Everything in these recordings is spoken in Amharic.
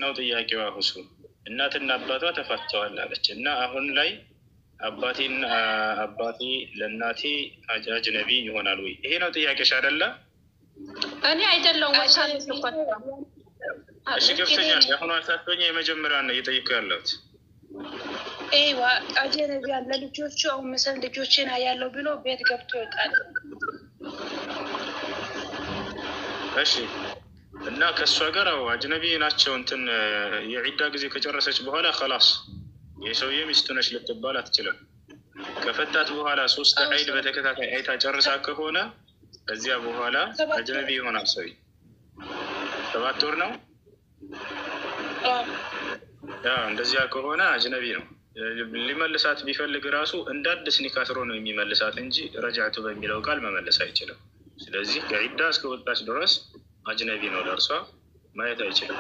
ነው ጥያቄዋ ሁሱ እናትና አባቷ ተፋተዋል አለች እና አሁን ላይ አባቴን አባቴ ለእናቴ አጅነቢ ይሆናል ወይ? ይሄ ነው ጥያቄሽ አይደለ? እኔ አይደለሁም ወሳኔ እሺ ገብቶኛል። የአሁኑ አሳቶኛ የመጀመሪያ ነው እየጠየኩ ያለሁት። ይዋ አጀነቢ ያለ ልጆቹ አሁን መሰል ልጆችን ያለው ብሎ ቤት ገብቶ ይወጣል። እሺ እና ከእሷ ጋር አዎ አጅነቢ ናቸው። እንትን የዒዳ ጊዜ ከጨረሰች በኋላ ከላስ የሰውዬ ሚስቱ ነች ልትባል አትችልም። ከፈታት በኋላ ሶስት ሀይድ በተከታታይ አይታ ጨርሳ ከሆነ ከዚያ በኋላ አጅነቢ ይሆናል። ሰው ሰባት ወር ነው። እንደዚያ ከሆነ አጅነቢ ነው። ሊመልሳት ቢፈልግ ራሱ እንደ አዲስ ኒካ ስሮ ነው የሚመልሳት እንጂ ረጃቱ በሚለው ቃል መመለስ አይችልም። ስለዚህ ከዒዳ እስከ ወጣች ድረስ አጅነቢ ነው፣ ለእርሷ ማየት አይችልም።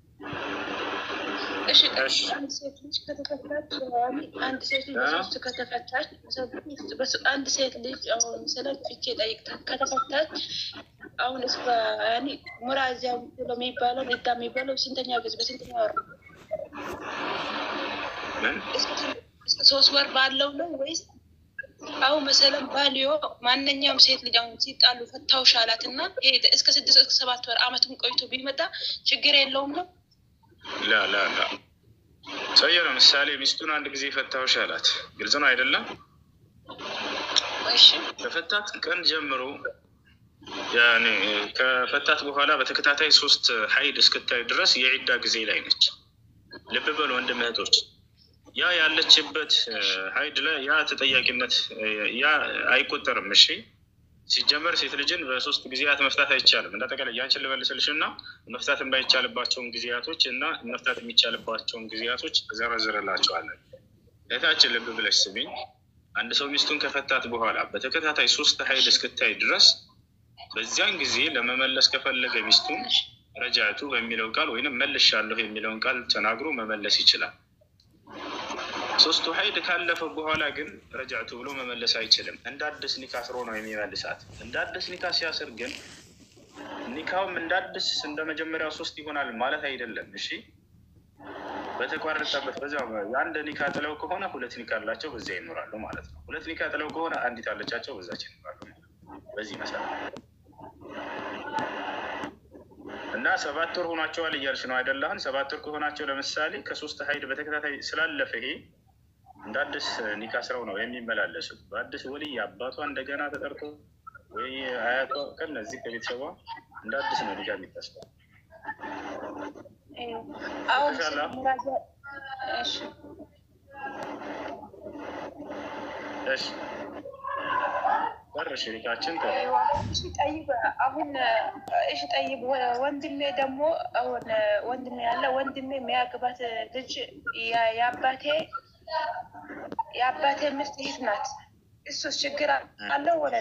እሺ አንድ ሴት ልጅ ከተፈታች አንድ ሴት ልጅ በሶስት ከተፈታች አንድ ሴት ልጅ አሁን ስለ ፍቼ ጠይቅታ ከተፈታች አሁን እስ ሙራዚያ የሚባለው ዳ የሚባለው ስንተኛ ጊዜ በስንተኛ ወር ነው? ሶስት ወር ባለው ነው ወይስ አሁን መሰለም ባልዮ ማንኛውም ሴት ልጅ አሁን ሲጣሉ ፈታውሽ አላት እና ሄደ እስከ ስድስት እስከ ሰባት ወር አመቱን ቆይቶ ቢመጣ ችግር የለውም ነው? ላ ላ ላ ሰውዬው ለምሳሌ ሚስቱን አንድ ጊዜ ፈታውሽ አላት። ግልጽ ነው አይደለም? ከፈታት ቀን ጀምሮ ያኔ ከፈታት በኋላ በተከታታይ ሶስት ሀይድ እስክታይ ድረስ የዒዳ ጊዜ ላይ ነች። ልብ በሉ ወንድም እህቶች፣ ያ ያለችበት ሀይድ ላይ ያ ተጠያቂነት ያ አይቆጠርም። እሺ ሲጀመር ሴት ልጅን በሶስት ጊዜያት መፍታት አይቻልም። እንዳጠቃላይ ያንችን ልመልስልሽ እና መፍታት የማይቻልባቸውን ጊዜያቶች እና መፍታት የሚቻልባቸውን ጊዜያቶች ዘረዝርላቸዋለን። እህታችን ልብ ብለሽ ስሚኝ። አንድ ሰው ሚስቱን ከፈታት በኋላ በተከታታይ ሶስት ሀይድ እስክታይ ድረስ በዚያን ጊዜ ለመመለስ ከፈለገ ሚስቱን ረጃቱ በሚለው ቃል ወይንም መልሻለሁ የሚለውን ቃል ተናግሮ መመለስ ይችላል። ሶስቱ ሀይድ ካለፈ በኋላ ግን ረጃቱ ብሎ መመለስ አይችልም። እንደ አዲስ ኒካ ስሮ ነው የሚመልሳት። እንደ አዲስ ኒካ ሲያስር ግን ኒካውም እንደ አዲስ እንደ መጀመሪያው ሶስት ይሆናል ማለት አይደለም። እሺ በተቋረጠበት በዚያ የአንድ ኒካ ጥለው ከሆነ ሁለት ኒካ አላቸው፣ በዚያ ይኖራሉ ማለት ነው። ሁለት ኒካ ጥለው ከሆነ አንዲት አለቻቸው፣ በዛች ይኖራሉ ማለት ነው። በዚህ መሰረት እና ሰባት ወር ሆኗቸዋል እያልሽ ነው አይደለህን? ሰባት ወር ከሆናቸው ለምሳሌ ከሶስት ሀይድ በተከታታይ ስላለፈ ይሄ እንደ አዲስ ኒካ ስራው ነው የሚመላለሱት። በአዲስ ወልይ አባቷ እንደገና ተጠርቶ ወይ አያቷ ከነዚህ ከቤተሰቧ እንደ አዲስ ነው ኒካ የሚታስበው። እሺ በር ሽሪካችን ጠይብ አሁን እሺ ጠይብ ወንድሜ ደግሞ አሁን ወንድሜ ያለ ወንድሜ የሚያግባት ልጅ የአባቴ የአባቴ ሚስት ይህ ናት። እሱስ ችግር አለው ወለ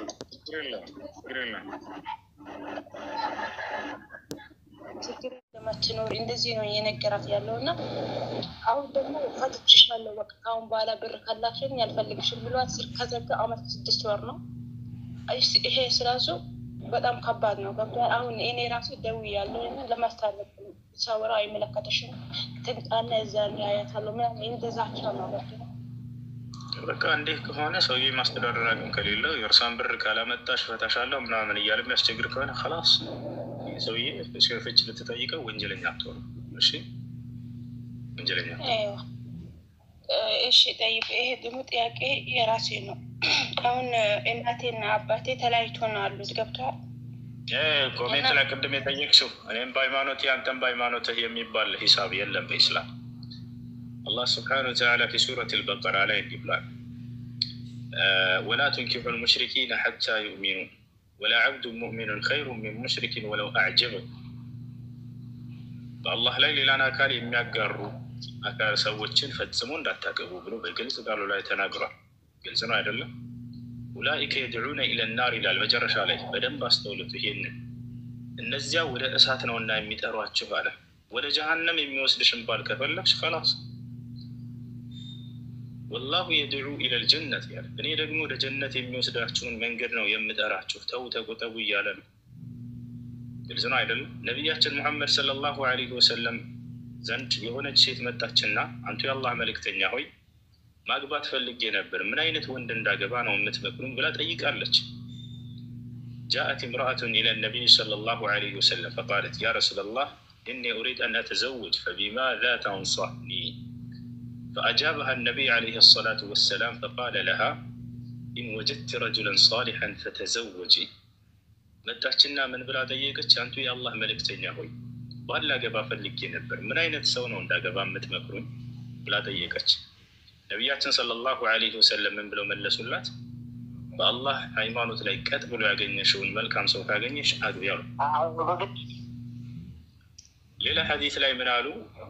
ችግር ለማትኖር እንደዚህ ነው እየነገራት ያለው እና አሁን ደግሞ ፈትችሻለሁ በቃ ከአሁን በኋላ ብር ካላሽን ያልፈልግሽም ብሏት ስር ከዘጋ አመት ስድስት ወር ነው። ይሄ ስራሱ በጣም ከባድ ነው። ገብቶሃል? አሁን እኔ ራሱ ደውያለሁ ለማስታረቅ ሳወራ አይመለከተሽም ትምጣና እዛ ያያታለሁ ምናምን እንደዛቸው ነው። ገብቶሃል? በቃ እንዲህ ከሆነ ሰውዬ ማስተዳደር አቅም ከሌለው የእርሷን ብር ካላመጣሽ ፈታሻለሁ ምናምን እያለ የሚያስቸግር ከሆነ ከላስ ሰውዬ ፍች ልትጠይቀው ወንጀለኛ አትሆኑ። እሺ ወንጀለኛ እሺ ጠይቅ። ይሄ ደግሞ ጥያቄ የራሴ ነው። አሁን እናቴና አባቴ ተለያይቶ ነው አሉት። ገብተዋል። ኮሜንት ላይ ቅድም የጠየቅሽው እኔም በሃይማኖት አንተም በሃይማኖትህ የሚባል ሂሳብ የለም በኢስላም። አላህ ስብሓነሁ ወተዓላ ፊ ሱረት አልበቀራ ላይ እንዲህ ብሏል፣ ወላ ቱንኪሑ ልሙሽሪኪነ ሐታ ዩእሚኑ ወላ ዓብዱ ሙእሚኑን ኸይሩ ሚን ሙሽሪኪን ወለው አዕጀበ። በአላህ ላይ ሌላን አካል የሚያጋሩ አካል ሰዎችን ፈጽሞ እንዳታገቡ ብሎ በግልጽ ቃሉ ላይ ተናግሯል። ግልጽ ነው አይደለም? ኡላኢከ የድዑነ ኢለናር ይላል መጨረሻ ላይ። በደንብ አስተውሉት ይሄንን። እነዚያ ወደ እሳት ነውና የሚጠሯችሁ አለ። ወደ ጀሃነም የሚወስድሽን ባል ከፈለግሽ ከላስ ወላሁ የድዑ ኢለል ጀነት ያለ እኔ ደግሞ ወደ ጀነት የሚወስዳችሁን መንገድ ነው የምጠራችሁ፣ ተው ተቆጠቡ እያለ ነው። ግልጽ ነው አይደለም? ነቢያችን ሙሐመድ ሰለላሁ ዐለይሂ ወሰለም ዘንድ የሆነች ሴት መጣችና አንቱ የአላህ መልእክተኛ ሆይ ማግባት ፈልጌ ነበር፣ ምን አይነት ወንድ እንዳገባ ነው የምትመክሩኝ ብላ ጠይቃለች። ጃአት እምረአቱን ኢለ ነቢይ ሰለላሁ ዐለይሂ ወሰለም ፈቃለት ያ ረሱለላህ ኢኒ ኡሪድ አን አተዘውጅ ፈቢማዛ ተንሷኒ ፈአጃበሃ ነቢይ ዐለይሂ ሰላቱ ወሰላም ፈቃለ ለሃ ኢን ወጀድት ረጁለን ሳሊሐን ፈተዘወጂ። መጣችና ምን ብላ ጠየቀች? አንቱ የአላህ መልእክተኛ ሆይ ባል ላገባ ፈልጌ ነበር፣ ምን አይነት ሰው ነው እንዳገባ የምትመክሩኝ ብላ ጠየቀች። ነቢያችን ሰለላሁ ዐለይሂ ወሰለም ምን ብለው መለሱላት? በአላህ ሃይማኖት ላይ ቀጥ ብሎ ያገኘሽውን መልካም ሰው ካገኘሽ አግቢ አሉ። ሌላ ሐዲስ ላይ ምን አሉ?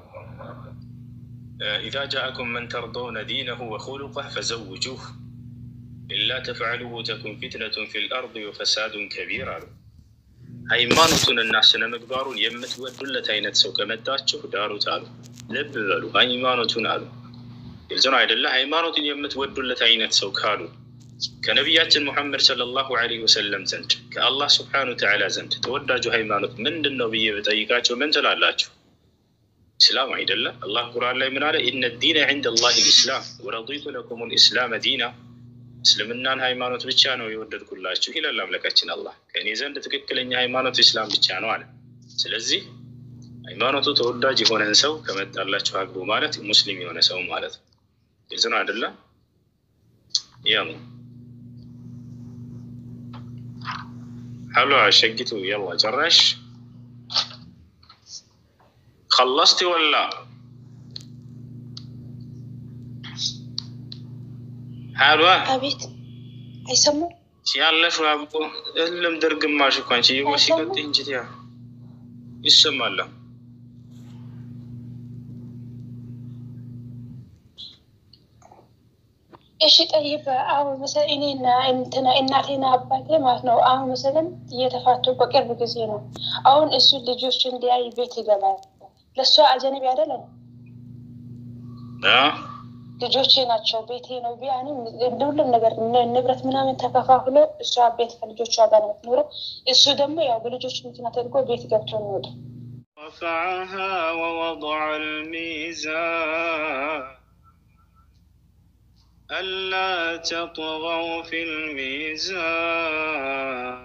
ኢዛ ጃአኩም መን ተርዶውነ ዲነሁ ወኹሉቀህ ፈዘውጁህ ኢላ ተፍዐሉሁ ተኩን ፊትነቱን ፊል አርድ ወፈሳዱን ከቢር አሉ። ሃይማኖቱን እና ስነ ምግባሩን የምትወዱለት አይነት ሰው ከመጣችሁ ዳሩት አሉ። ልብ በሉ ሃይማኖቱን አሉ። ግልጽ ነው አይደለ? ሃይማኖቱን የምትወዱለት አይነት ሰው ካሉ ከነቢያችን ሙሐመድ ሰለላሁ ዐለይሂ ወሰለም ዘንድ ከአላህ ስብሐነ ወተዓላ ዘንድ ተወዳጁ ሃይማኖት ምንድን ነው ብዬ በጠይቃቸው ምን ትላላችሁ? ኢስላም አይደለም? አላህ ቁርአን ላይ ምን አለ? ኢነ ዲነ ዐንደ ላሂ ልኢስላም ወረዲቱ ለኩም ልኢስላመ ዲና እስልምናን ሃይማኖት ብቻ ነው የወደድኩላችሁ ይላል አምላካችን አላህ። ከእኔ ዘንድ ትክክለኛ ሃይማኖት ኢስላም ብቻ ነው አለ። ስለዚህ ሃይማኖቱ ተወዳጅ የሆነን ሰው ከመጣላችሁ አግቡ ማለት ሙስሊም የሆነ ሰው ማለት ነው። ግልጽ ነው አይደለም? ያው ሀሎ ሸጊቱ የላ ጨራሽ ከለስቲ ወላ ሀሏ አቤት አይሰሙም። ያለሽ አቦ እልም ድርግማሽ እኮ አንቺ ይወ ሲቀጥ እንጂ ያ ይሰማል። እሺ ጠይብ አሁን መሰለኝ እኔና እንትና እናቴና አባቴ ማለት ነው። አሁን መሰለን እየተፋቱ በቅርብ ጊዜ ነው። አሁን እሱ ልጆች እንዲያይ ቤት ይገባል። ለእሷ አጀነቢ አይደለም። ልጆቼ ናቸው፣ ቤቴ ነው። ቢያንም እንደ ሁሉም ነገር ንብረት ምናምን ተከፋፍሎ እሷ ቤት ከልጆቿ ጋር ነው የምትኖረው። እሱ ደግሞ ያው በልጆች ምክንያት አድርጎ ቤት ገብቶ የሚወጣ رفعها ووضع الميزان ألا تطغوا في الميزان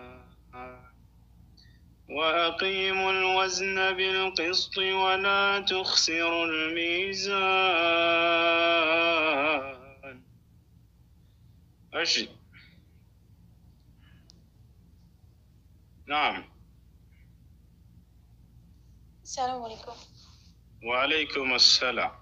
وأقيموا الوزن بالقسط ولا تخسروا الميزان أشي نعم ሰላም አለይኩም وعليكم السلام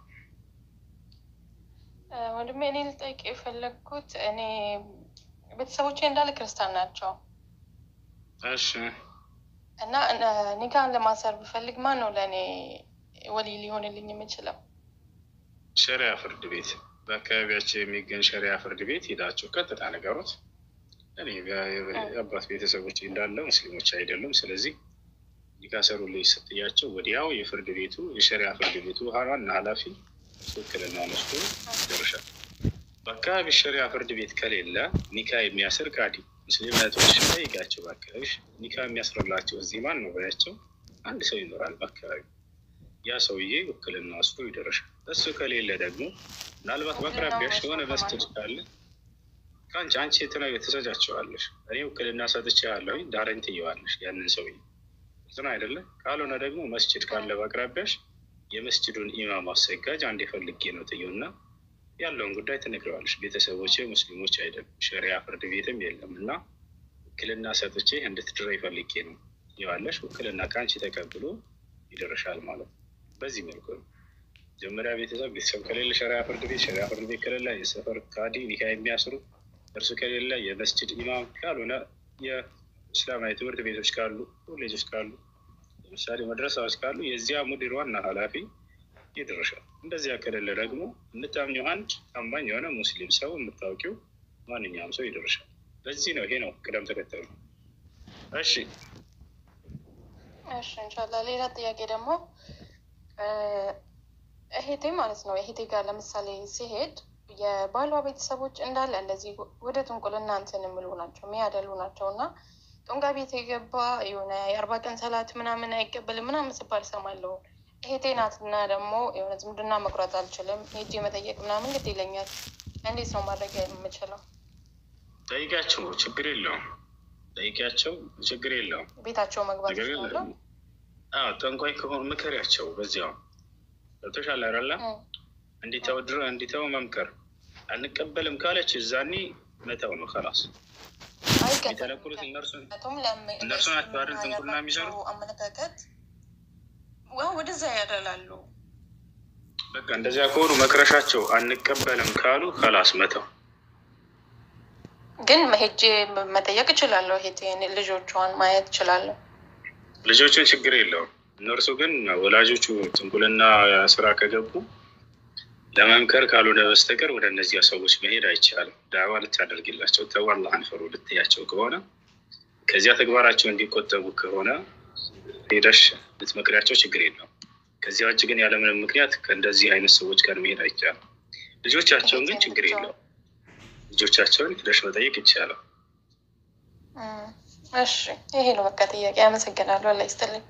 ወንድሜ። እኔ ልጠይቅ የፈለግኩት እኔ ቤተሰቦቼ እንዳለ ክርስቲያን ናቸው እሺ እና እነ- ኒካህን ለማሰር ብፈልግ ማን ነው ለእኔ ወሊ ሊሆንልኝ የምችለው? ሸሪያ ፍርድ ቤት በአካባቢያቸው የሚገኝ ሸሪያ ፍርድ ቤት ሄዳችሁ ቀጥታ ነገሮት እኔ የአባት ቤተሰቦች እንዳለ ሙስሊሞች አይደሉም። ስለዚህ ሊካሰሩልኝ ስትያቸው ወዲያው የፍርድ ቤቱ የሸሪያ ፍርድ ቤቱ ዋና ኃላፊ ውክልና ወስዶ ይደርሻል። በአካባቢ ሸሪያ ፍርድ ቤት ከሌለ ኒካ የሚያስር ቃዲ ሙስሊም እህቶች ጠይቃቸው። በአካባቢ ኒካ የሚያስርላቸው እዚህ ማን ነው በያቸው። አንድ ሰው ይኖራል በአካባቢ ያ ሰውዬ ውክልና ወስዶ ይደርሻል። እሱ ከሌለ ደግሞ ምናልባት በአቅራቢያሽ የሆነ መስጅድ ካለ ከአንቺ አንቺ የተለያዩ ተሰጃቸዋለሽ። እኔ ውክልና ሰጥቼ ያለሁኝ ዳረኝ ትየዋለሽ ያንን ሰውዬ ዝና አይደለም። ካልሆነ ደግሞ መስጅድ ካለ በአቅራቢያሽ የመስጅዱን ኢማም አሰጋጅ አንድ የፈልጌ ነው ትየውና ያለውን ጉዳይ ትነግረዋለሽ። ቤተሰቦች ሙስሊሞች አይደሉም፣ ሸሪያ ፍርድ ቤትም የለም እና ውክልና ሰጥቼ እንድትድረ ይፈልጌ ነው ትየዋለሽ። ውክልና ከአንቺ ተቀብሎ ይደርሻል ማለት ነው። በዚህ መልኩ ነው መጀመሪያ ቤተሰብ ቤተሰብ ከሌለ ሸሪያ ፍርድ ቤት ሸሪያ ፍርድ ቤት ከሌለ የሰፈር ካዲ ኒካ የሚያስሩ እርሱ ከሌለ የመስጅድ ኢማም ካልሆነ የእስላማዊ ትምህርት ቤቶች ካሉ ኮሌጆች ካሉ ለምሳሌ መድረሳዎች ካሉ የዚያ ሙዲር ዋና ኃላፊ ይደርሻል። እንደዚያ ከሌለ ደግሞ የምታምኘው አንድ ታማኝ የሆነ ሙስሊም ሰው የምታውቂው ማንኛውም ሰው ይደርሻል። በዚህ ነው ይሄ ነው ቅደም ተከተሉ። እሺ እሺ እንሻላ። ሌላ ጥያቄ ደግሞ እህቴ ማለት ነው እህቴ ጋር ለምሳሌ ሲሄድ የባሏ ቤተሰቦች እንዳለ እንደዚህ ወደ ጥንቁልና እንትን የሚሉ ናቸው የሚያደሉ ናቸው እና ጦንጋ ቤት የገባ የሆነ የአርባ ቀን ሰላት ምናምን አይቀበልም ምናምን ስባል ሰማለሁ። እህቴ ናት እና ደግሞ የሆነ ዝምድና መቁረጥ አልችልም፣ ሄጄ መጠየቅ ምናምን ግድ ይለኛል። እንዴት ነው ማድረግ የምችለው? ጠይቂያቸው፣ ችግር የለውም። ጠይቂያቸው፣ ችግር የለውም። ቤታቸው መግባት ነገር ግን ይችላለሁ? አዎ፣ ጠንቋይ ከሆኑ ምከሪያቸው። በዚያው ገብቶሻል አይደለ? እንዲተው ድሮ እንዲተው መምከር አንቀበልም ካለች እዛኔ መተው ነው ከላስ የተለኩሉት እነርሱን እነርሱ ናቸው አይደል ጥንቁልና የሚሰሩት? አመለካከት ዋ ወደዛ ያደላሉ። በቃ እንደዚያ ከሆኑ መክረሻቸው አንቀበልም ካሉ ከላስ መተው። ግን ሄጄ መጠየቅ እችላለሁ። ሄቴን ልጆቿን ማየት እችላለሁ። ልጆቹን ችግር የለውም። እነርሱ ግን ወላጆቹ ጥንቁልና ስራ ከገቡ ለመምከር ካልሆነ በስተቀር ወደ እነዚያ ሰዎች መሄድ አይቻልም። ዳዕዋ ልታደርግላቸው ተው አላህን ፍሩ ልትያቸው ከሆነ ከዚያ ተግባራቸው እንዲቆጠቡ ከሆነ ሄደሽ ልትመክሪያቸው ችግር የለውም። ከዚያ ውጭ ግን ያለምንም ምክንያት ከእንደዚህ አይነት ሰዎች ጋር መሄድ አይቻልም። ልጆቻቸውን ግን ችግር የለውም። ልጆቻቸውን ሄደሽ መጠየቅ ይቻላል። እም፣ እሺ ይሄ ነው በቃ ጥያቄ። አመሰግናለሁ። አላህ ይስጥልኝ።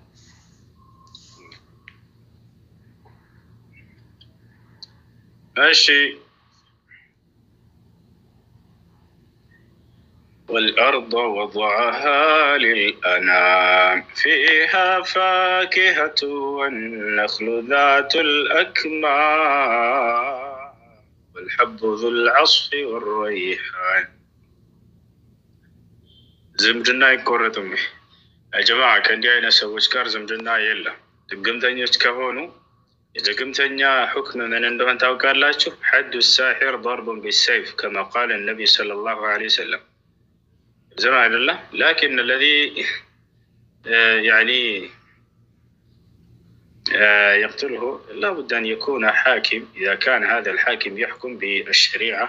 እሺ والأرض وضعها للأنام فيها فاكهة والنخل ذات الأكمام والحب ذو العصف والريحان ዝምድና አይቆረጥም። ጀማ ከእንዲህ አይነት ሰዎች ጋር ዝምድና የለም። ድግምተኞች ከሆኑ የድግምተኛ ሁክም ምን እንደሆን ታውቃላችሁ? ሐዱ ሳሒር ضርቡን ቢሰይፍ ከማ ቃለ ነቢይ ሰለላሁ ዐለይሂ ወሰለም زي ما الله لكن الذي آه، يعني آه، يقتله لابد أن يكون حاكم إذا كان هذا الحاكم يحكم بالشريعة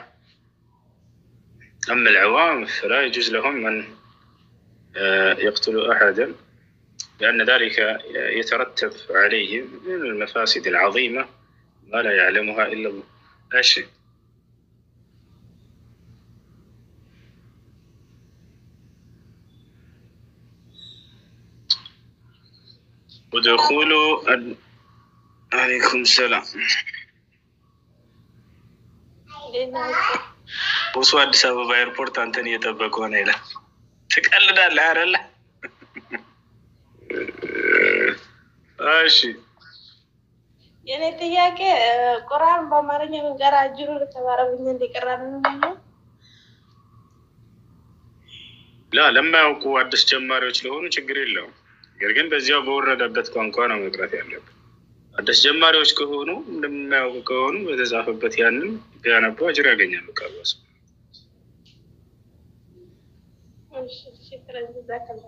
أما العوام فلا يجوز لهم أن آه، يقتلوا أحدا لأن ذلك يترتب عليه من المفاسد العظيمة ما لا يعلمها إلا الله لا شيء ودخولوا ال... عليكم السلام ውሱ አዲስ አበባ ኤርፖርት አንተን እየጠበቁ ሆነ ይላል። ትቀልዳለህ አይደለ? እሺ የኔ ጥያቄ ቁርአን በአማርኛ መንገራ እጅሩ ለተባረብኝ እንዲቀራን ነው። ላ ለማያውቁ አዲስ ጀማሪዎች ለሆኑ ችግር የለውም። ነገር ግን በዚያው በወረደበት ቋንቋ ነው መቅራት ያለብን። አዲስ ጀማሪዎች ከሆኑ እንደማያውቁ ከሆኑ በተጻፈበት ያንን ቢያነቡ አጅር ያገኛሉ። ቃሏስ እሺ፣ ሽክረን ጀዛከላህ።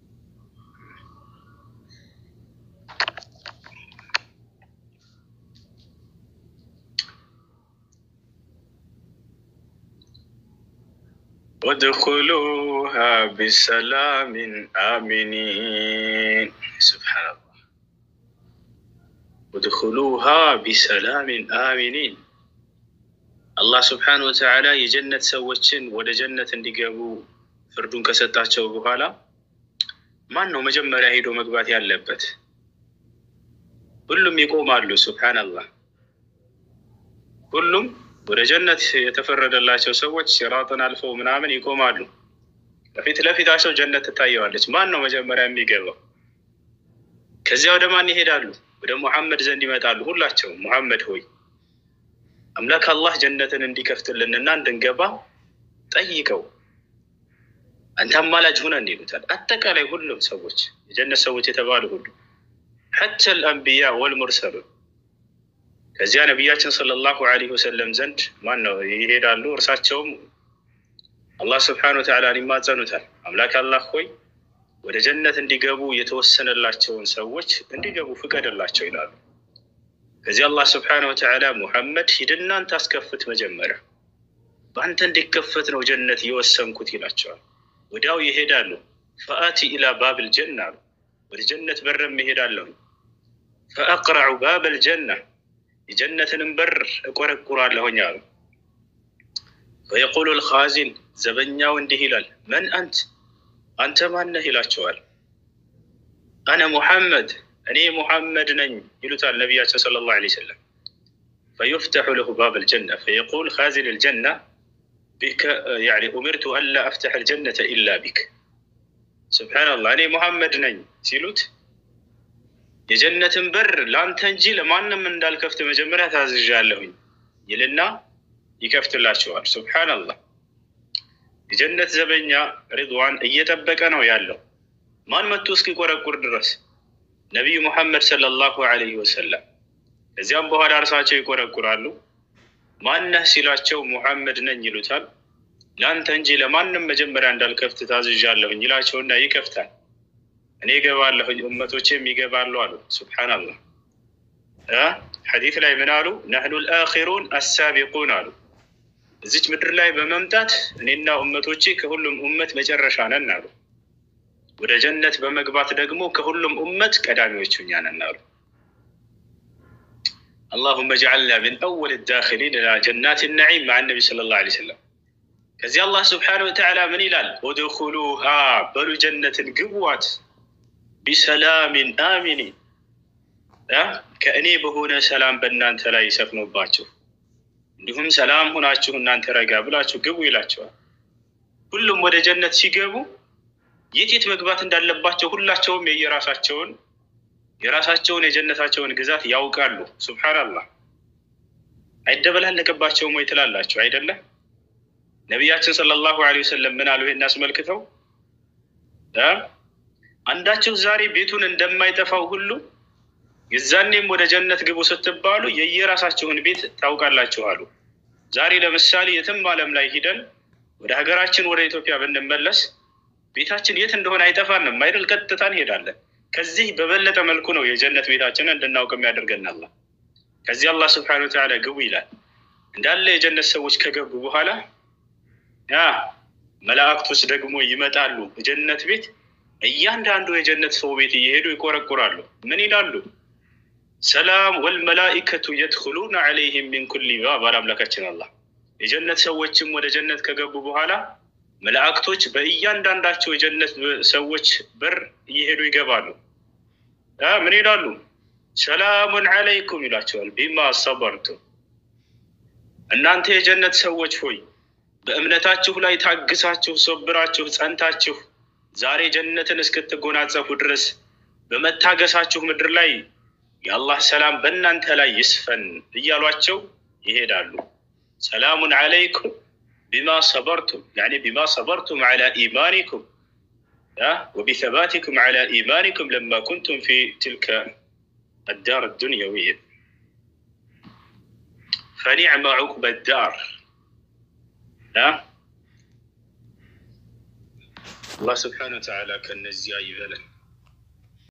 ወድኹሉሃ ቢሰላሚን አሚኒን ስብሓን አላህ ወድኹሉሃ ቢሰላሚን አሚኒን አላህ ስብሓን ወተዓላ የጀነት ሰዎችን ወደ ጀነት እንዲገቡ ፍርዱን ከሰጣቸው በኋላ ማን ነው መጀመሪያ ሄዶ መግባት ያለበት? ሁሉም ይቆማሉ። ስብሓን አላህ ሁሉም ወደ ጀነት የተፈረደላቸው ሰዎች ሲራጥን አልፈው ምናምን ይቆማሉ። ለፊት ለፊታቸው ጀነት ትታየዋለች። ማን ነው መጀመሪያ የሚገባው? ከዚያ ወደ ማን ይሄዳሉ? ወደ ሙሐመድ ዘንድ ይመጣሉ። ሁላቸውም ሙሐመድ ሆይ አምላክ አላህ ጀነትን እንዲከፍትልንና እንድንገባ ጠይቀው፣ አንተ አማላጅ ሁነን ይሉታል። አጠቃላይ ሁሉም ሰዎች የጀነት ሰዎች የተባሉ ሁሉ ሐተ ልአንቢያ ወልሙርሰሉን ከዚያ ነቢያችን ሰለላሁ ዐለይሂ ወሰለም ዘንድ ማን ነው ይሄዳሉ። እርሳቸውም አላህ ስብሓነ ወተዓላን ይማጸኑታል። አምላክ አላህ ሆይ ወደ ጀነት እንዲገቡ የተወሰነላቸውን ሰዎች እንዲገቡ ፍቀድላቸው ይላሉ። ከዚህ አላህ ስብሓነ ወተዓላ ሙሐመድ ሂድና አንተ አስከፍት፣ መጀመሪያ በአንተ እንዲከፈት ነው ጀነት የወሰንኩት ይላቸዋል። ወዲያው ይሄዳሉ። ፈአቲ ኢላ ባብል ጀና አሉ። ወደ ጀነት በርም ይሄዳለሁ። ፈአቅረዑ ባበል ጀና የጀነትንም በር እቆረቁራለሁኝ አሉ። ወየቁሉ ልኻዚን ዘበኛው እንዲህ ይላል፣ መን አንት አንተ ማነህ ይላቸዋል። አነ ሙሐመድ እኔ ሙሐመድ ነኝ ይሉታል ነቢያችን ሰለላሁ ዐለይሂ ወሰለም። ፈዩፍተሑ ለሁ ባብ ልጀና ፈየቁል ካዚን ልጀና ቢከ ያዕኒ ኡሚርቱ አላ አፍተሕ ልጀነተ ኢላ ቢክ። ስብሓነላህ እኔ ሙሐመድ ነኝ ሲሉት የጀነትን በር ለአንተ እንጂ ለማንም እንዳልከፍት መጀመሪያ ታዝዣለሁኝ ይልና ይከፍትላቸዋል። ሱብሓነላህ የጀነት ዘበኛ ሪድዋን እየጠበቀ ነው ያለው ማን መጥቶ እስኪቆረቁር ድረስ ነቢዩ ሙሐመድ ሰለላሁ ዐለይሂ ወሰለም። ከዚያም በኋላ እርሳቸው ይቆረቁራሉ። ማነህ ሲላቸው ሙሐመድ ነኝ ይሉታል። ለአንተ እንጂ ለማንም መጀመሪያ እንዳልከፍት ታዝዣለሁኝ ይላቸውና ይከፍታል። እኔ እገባለሁኝ እመቶቼም ይገባሉ አሉ። ሱብሓነላህ ሐዲት ላይ ምን አሉ? ነሕኑ ልአኪሩን አሳቢቁን አሉ። እዚች ምድር ላይ በመምጣት እኔና እመቶቼ ከሁሉም እመት መጨረሻ ነን አሉ። ወደ ጀነት በመግባት ደግሞ ከሁሉም እመት ቀዳሚዎቹ እኛ ነን አሉ። አላሁመ ጅዐልና ምን አወል ዳኪሊን ኢላ ጀናት ነዒም መዓ ነቢ ሰለላሁ ዐለይሂ ወሰለም። ከዚህ አላህ ስብሓነሁ ወተዓላ ምን ይላል? ኡድኹሉሃ በሉ ጀነትን ግቡዋት ቢሰላሚን አሚኒን ከእኔ በሆነ ሰላም በእናንተ ላይ ይሰፍኖባችሁ እንዲሁም ሰላም ሆናችሁ እናንተ ረጋ ብላችሁ ግቡ ይላቸዋል። ሁሉም ወደ ጀነት ሲገቡ የት የት መግባት እንዳለባቸው ሁላቸውም የየራሳቸውን የራሳቸውን የጀነታቸውን ግዛት ያውቃሉ። ሱብሓነላህ አይደበላለቅባቸውም ወይ ትላላችሁ አይደለም? ነቢያችን ሰለላሁ ዐለይሂ ወሰለም ምን አሉ? ይሄን አስመልክተው አንዳችሁ ዛሬ ቤቱን እንደማይጠፋው ሁሉ የዛኔም ወደ ጀነት ግቡ ስትባሉ የየራሳችሁን ቤት ታውቃላችሁ አሉ። ዛሬ ለምሳሌ የትም ዓለም ላይ ሂደን ወደ ሀገራችን ወደ ኢትዮጵያ ብንመለስ ቤታችን የት እንደሆነ አይጠፋንም አይደል? ቀጥታ እንሄዳለን። ከዚህ በበለጠ መልኩ ነው የጀነት ቤታችንን እንድናውቅ የሚያደርገን አላህ። ከዚህ አላህ ስብሐነሁ ወተዓላ ግቡ ይላል። እንዳለ የጀነት ሰዎች ከገቡ በኋላ ያ መላእክቶች ደግሞ ይመጣሉ የጀነት ቤት እያንዳንዱ የጀነት ሰው ቤት እየሄዱ ይቆረቁራሉ። ምን ይላሉ? ሰላም ወልመላኢከቱ የድኹሉነ ዐለይሂም ሚን ኩሊ ባብ አለ አምላካችን አላህ። የጀነት ሰዎችም ወደ ጀነት ከገቡ በኋላ መላእክቶች በእያንዳንዳቸው የጀነት ሰዎች በር እየሄዱ ይገባሉ። ምን ይላሉ? ሰላሙን ዐለይኩም ይላቸዋል። ቢማ ሰበርቱም እናንተ የጀነት ሰዎች ሆይ በእምነታችሁ ላይ ታግሳችሁ ሶብራችሁ ጸንታችሁ ዛሬ ጀነትን እስክትጎናጸፉ ድረስ በመታገሳችሁ ምድር ላይ የአላህ ሰላም በእናንተ ላይ ይስፈን እያሏቸው ይሄዳሉ። ሰላሙን ዐለይኩም ቢማ ሰበርቱም ያኒ ቢማ ሰበርቱም ዐላ ኢማኒኩም ወቢሰባቲኩም ዐላ ኢማኒኩም ለማ ኩንቱም ፊ ትልከ አዳር ዱንያዊያ ፈኒዕመ ዑቅበ ዳር አላህ ስብሓነ ወተዓላ ከነዚያ ይበለን።